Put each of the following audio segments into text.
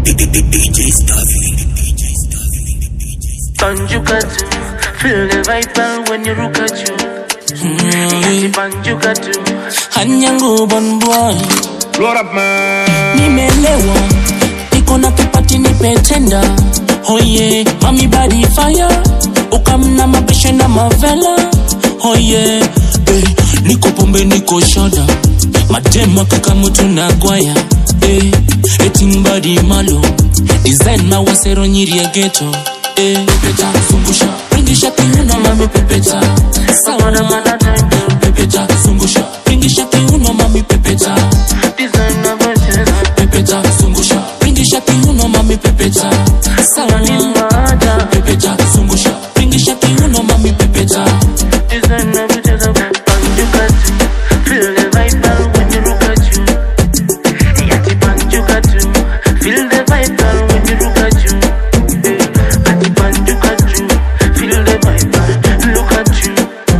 DJ Stavi. Banjuka too, feel the vibe when you look at you. Yati banjuka too, hanyangu bon boy Load up, man. nimelewa iko na kipati nipetenda oye mami body fire ukamna mabeshe na mavela oye eh, niko pombe niko shoda madema kaka mutu na gwaya eh, etimbadi malo design mawasero nyiri ya geto eh, pepeta zungusha ringisha kiuno mami pepeta sawa na mana time to pepeta zungusha ringisha kiuno mami pepeta design of a chest. pepeta zungusha ringisha kiuno mami pepeta sawa Ni na mada, pepeta zungusha ringisha kiuno mami pepeta design of a chest. Banjuka too, feel the vibe when you look at you. Yati banjuka too, feel the vibe when you look at you. Yati banjuka too, feel the vibe, look at you.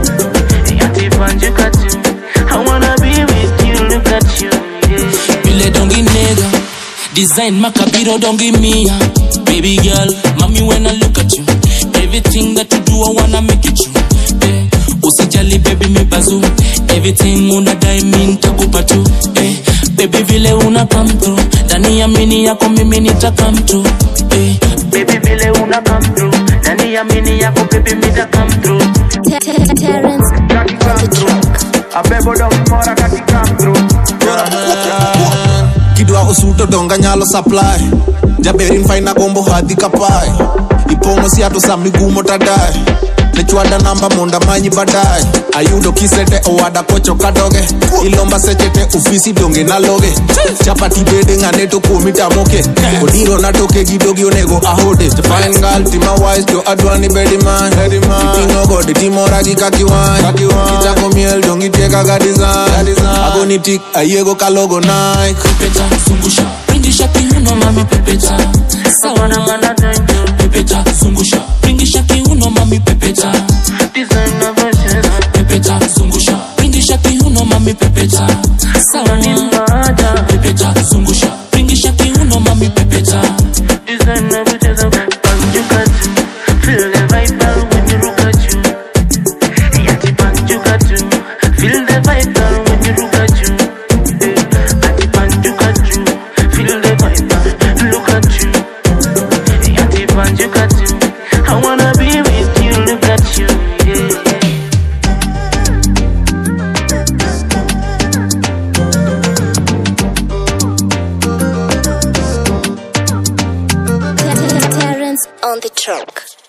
Yati banjuka too, I wanna be with you, look at you. Yeah. Bile dongi nigga Design makabiro dongi mia Baby girl, mommy when I look at you Everything that you do I wanna make it true eh, Usijali baby mi bazu Everything unadai mi nitakupa tu eh, Baby vile una come through Ndani ya mini yako mimi nitaka mtu eh, Baby vile una come through Ndani ya mini yako baby mida come through Terrence Kaki come through. Abebo dong mora kaki come through. kidwa osuto donga nyalo supply jaberin faina gombo hadhi kapae ipong'o siato sa migumo tadae nechwada namba monda manyi badae ayudo kisete owada kocho kadoge ilomba sechete ofisi donge naloge chapati bede ng'ane to kuomi tamoke odiro na toke gi dogi onego ahode fine girl tima wise to adwani bedi man iting'o gode timora gi kakiwany kichako miel dongi tieka ga design agoni tik ayiego kalogo nike Pepeta zungusha Ringisha kiuno mami pepeta Sawa na Mana time to pepeta zungusha Ringisha kiuno mami pepeta design of a chest pepeta zungusha ringisha kiuno mami pepeta sawa Ni na mada, pepeta zungusha ringisha kiuno mami pepeta design of a chest Banjuka too, feel the vibe when you look at you Yati banjuka too, feel the vibe when you look at you Yati banjuka too, feel the vibe, look at you Yati banjuka too, I wanna be with you, look at you yeah. Terrence on the track.